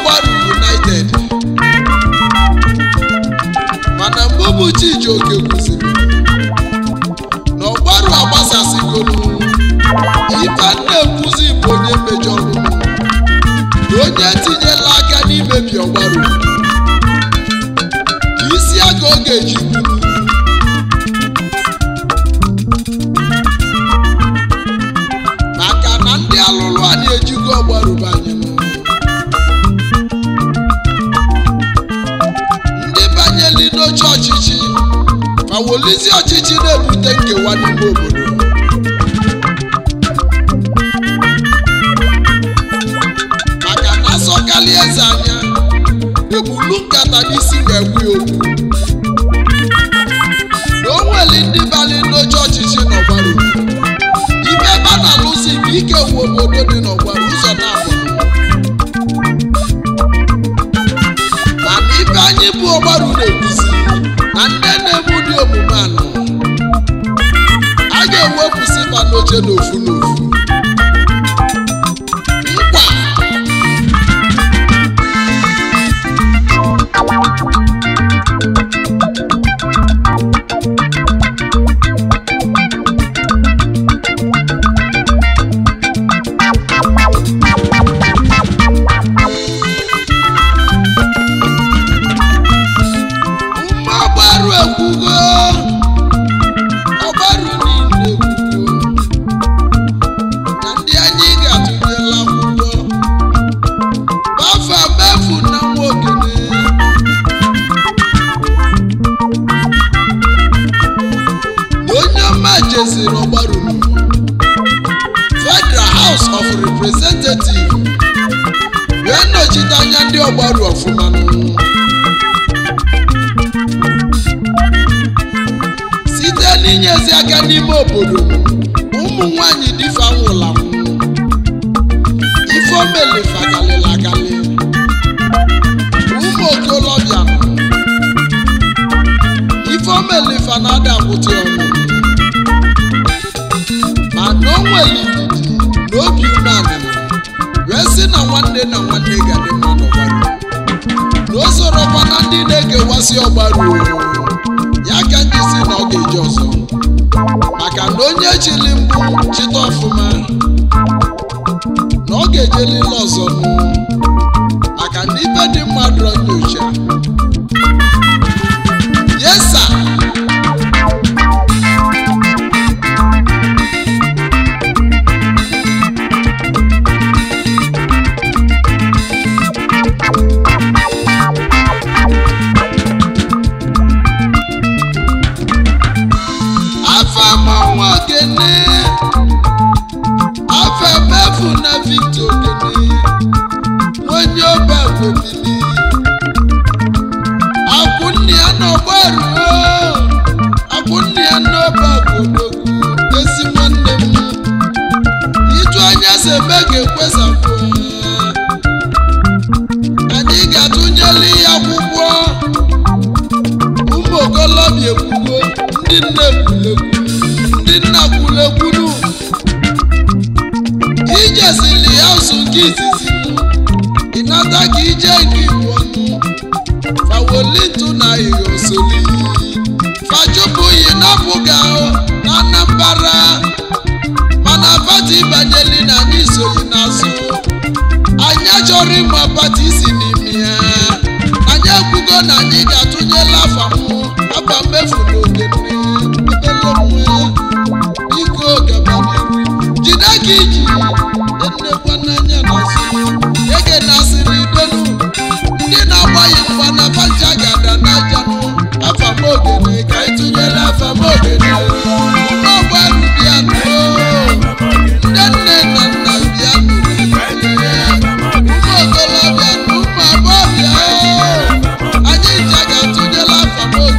ọgbaru united mana mgbe bụ chijioke kwụsịrị na ọgbaru agbasasịgolu ife na-ekwuzi bụ onye mejọrọ na onye tinyela aka n'imebi ọgbaru isi aka ọ ga-eji gburu maka na ndị alụlụ a na-ejigo ọgbaruba anyị ndị banyeli n'oche ọchịchị ma wolizi ọchịchị na-ebute nkewa n'ime obodo maka na asọkali eze anya egbulu nkata n'isi na-ekwu ya okwu na o nwere ndị bali n'oche ọchịchị n'ọgbaru ibe ebe a na-alụzi bụ ike wu obodo dị n'ọgbaru ụzọ na-abụ mana ibe anyị bụ ọgbaru na-ekwuzi na ndị na-eme ụdị omume anọ a ga-ewepụsịba n'oche n'ofu n'ofu nkwa mma ọgbaru ekwugo ọgbaru niile ekwugo na ndị anyị ga-atụnyela akwụkwọ bafa mefu na nwa ogene na onye ọma jeziri ọgbaru federal house of representative wee nọchite anya ndị ọgbaru ọfụma site n'inyezi aka n'ime obodo ụmụ nwanyị difa nwụrụ anwụ ife omelefa galịla agalị ụmụ okolobịa nọ. ife omelefa na-ada akwụtị ọnụ ma na o nwere ndidi na obi umeala wee sị na nwanne na nwanne ga-adị mma n'ọgbara na o sorokwa na ndị na-ekewasị ọgbara ya ka ndị si na ọ ga-eji ọzọ maka na onye chili mbụ chịta ọfụma na ọ ga-ejelile ọzọ nụ maka na ibe dị mmadụ nyocha yesa afọ mmanwụ ogene afọ emefu na victor ogene onye ọba gwebili akwụnne ya n'ọgbaru akwụnne ya n'ọba gwodogwu ezi nwanne m iju anya si eme ga-ekwesapụ anyị ga-atụnyeli ya akwụkwọ ụmụ okolobịa ekwugo ndị nne ekwulegwu ndị nna kwulekwunu ijezili ya ụzụ nke izizi ịnata ka ije nke iwu ọnụ fawolitu na ihosoli fachụpụghị napụga na anambara mana pati banyeli na anyị soghị n'azụ anyị achọrọ ịma pati si n'ime ya anyị ekwugo na anyị ga-atụnyela afa mụ afa mmefu na ogene ebele nwa iko gabanyere jide ka iji ennekwa n'anya n'azụ ege nasịrị idonu ndị na-agbaghị mgba na panja ga-ada n'ajanụ afa m ogene ka anyị tụnyere afa m ogene n'ọgbaru bịa nụo ndị nne na nna bịa nụrụ ụmụ okolobịa na ụmụ agbọghọbịa anyị ncha ga-atụnyela afa m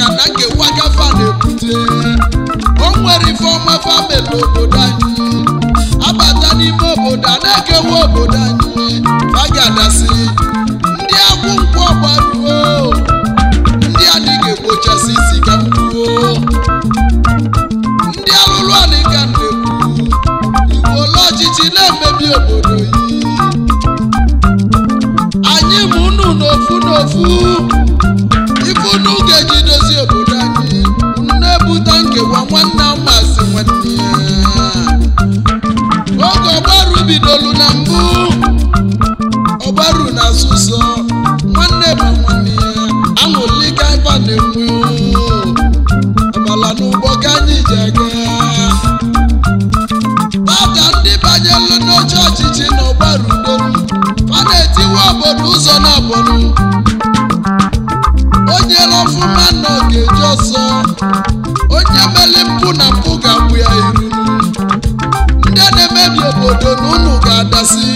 na nkewa gafa na-ebute o nwere ife ọma famili obodo anyị abata n'ime obodo a na-ekewa obodo anyị fagadasị ndị agwụ nkwụ ọgbaruo ndị adị ga-egbochasị isi ka mkwuo ndị alụlụ anị ka na-ekwu igbo ole ọchịchị na-emebi obodo yi anyị ma unu n'ofu n'ofu ife unu ga-eji dozie obodo anyị unu na-ebute nkewa nwanne amasị nwanne ya oge ọgbaru bidolu na mbụ ọgbaru na asụsọ nwanne ma nwanne ya aṅụlika ife a na-enwe amala n'ụgbọ ka anyị ji aga tata ndị banyelu n'oche ọchịchị na ọgbaru dolu a na-etiwe obodo ụzọ na abọnụ onye ọfụma nọ ga-eji ọsọ onye meli mpụ na mpụ ga-agbụ ya iru ndị na-emebi obodo na unu ga-adasị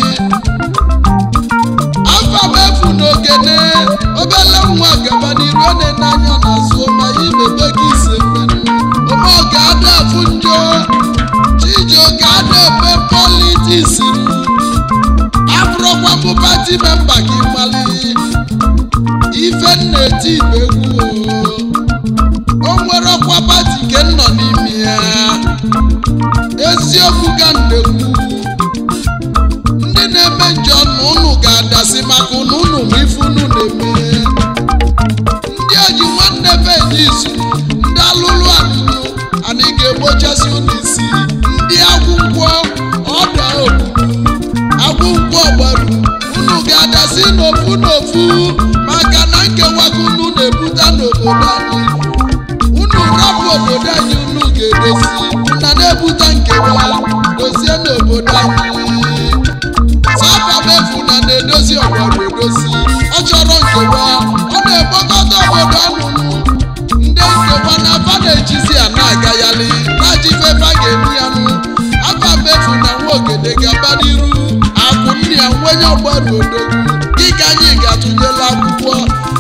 afa mefu n'ogene obele nwa gaba n'iru ọ na-ene anya n'azụ ma ya imebe gị ise mmenụ ome ọ ga-ada afụ njọ chijio ga-ada ebe politiks abụrụkwa mbụ pati memba gị mali ife nna-eti igbo egwu o o nwere ọkwa pati nke nọ n'ime ya eziokwu ka na-ekwu ndị na-eme njọ na ụnụ ga-adasị maka ụnụ ụnụ ma ife unu na-eme ndị oji nwanne be izu ndị alụlụ alụlụ anyị ga-egbochasị ụnụ isi ndị agwụgwọ ọda ogbugbu agwụgwọ gbaru unu ga-adasị n'ofu n'ofu maka na nkewago unu na-ebute n'obodo anyị unu rapụ obodo anyị unu ga-edozi na na-ebute nkewa dozie n'obodo anyị sabamefu na na-edozi ọgbara edozi ọ chọrọ nkewa ọ na-ekpokọta obodo ọnụnụ ndị nkewa na afa na-ejizi ya na-agagharị na-ajifefa ga-eri ya nụ afa mmefu na nwa ogede ga-aba n'iru akụ nne ya nwenye ọgbara odogwu dịka anyị ga-atụnyela akwụkwọ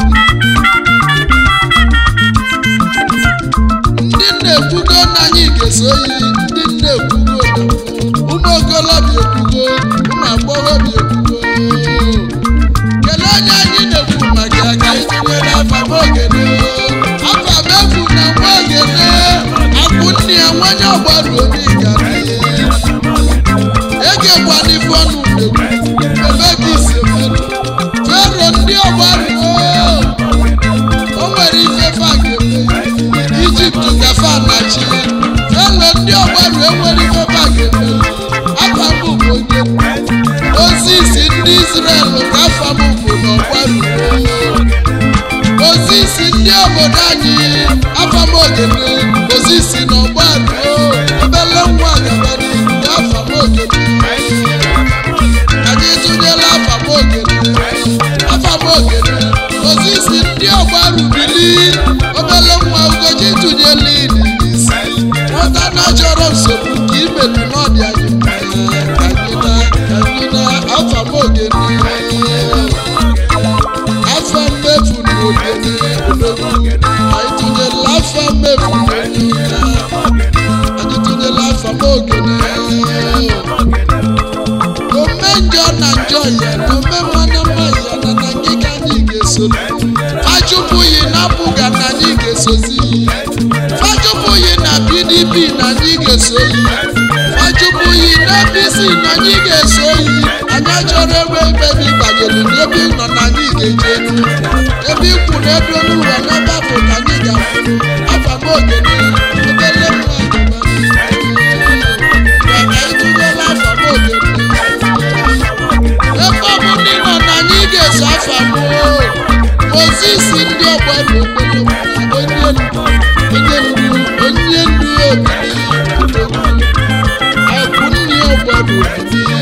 ndị nna-ekwugo na anyị ga-eso oyi ndị nna-ekwugo ụmụ okolobịa ekwugo ụmụ agbọghọbịa ekwugo kelee onye anyị na-ekwu maka ya ka anyị tinyere afa m ogene afa m efu na nwa ogene akwụ nne ya nwanye ọgbaru onye gara egekwana ife ọnụ na-ekwu ebe gị si emerụ fero ndị ọgbaru o nwere ife fa ga-eme ijipt gafa na chi felo ndị ọgbaru enwere ife fa ga-eme afa m bụ onye ozi isi ndị israel ka afa m bụ n'ọgbaru ozi isi ndị obodo anyị afa m ogene ozi isi n'ọgbaru obele nwa gabara afa m ogene anyị tụnyela afa m ogene afa m ogene ozi isi ndị ọgbaru bili obele nwa ugochi tụnyela ili n'isi nwata na chọrọ nsogbu ka imedu n'ọdị anyị mma ka anyị na ka anyị na afa m ogene afa mmefu na ogene odogwu anyị tụnyela afa mmefu na ogene anyị tụnyela afa m ogene ome njọ na njọ ya na ome mmanụ mma ya na na ngịga anyị ga-esoli fachụpụghị na apụga na anyị ga-esozi fachụpụghị na pdp na anyị ga-eso yi fachụpụghị na apc na anyị ga-eso yi anyị achọrọ ebe ebe ebe ịbanyere n'ebe ị nọ na anyị ga-eje elu ebe ikwu na ebe n'ụlọ n'ebe afọ ka anyị ga-afụ afa m ogene obele mma maka ịtụnyela afa m ogene ebe ọ bụ ndị nọ na anyị ga-eso afa m mozis ndị ọgbara okpere onye ndu onye ndu onye ndu obibi akwụ nne ọgbara obibi